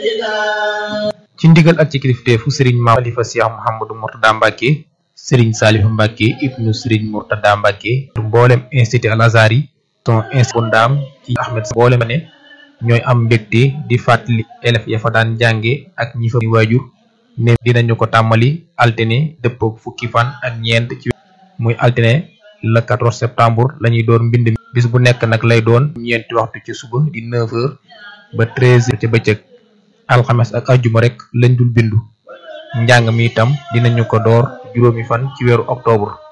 ci ndigal ak ci kilifteefu sëriñ maam xalifa Cheikh Mouhamadou Mourtada Mbacke sëriñ Saliou Mbacke ibnu sëriñ Mourtada Mbacke mboolem institut Al Azhar yi ton institut bu ndaam ci Ahmed mboolem ne ñooy am mbégte di fàttali élèves ya fa daan jànge ak ñi fa waajur ne dinañu ko tàmmali altine dëppook fukki fan ak ñeent ci muy altine le 14 septembre la ñuy door mbind mi bis bu nekk nag lay doon ñeenti waxtu ci suba di 9 heures ba 13 heures ca bëccëg alxames ak ajjuma rek lañ dul bindu njàng mi itam dinañu ko door juróomi fan ci weeru octobre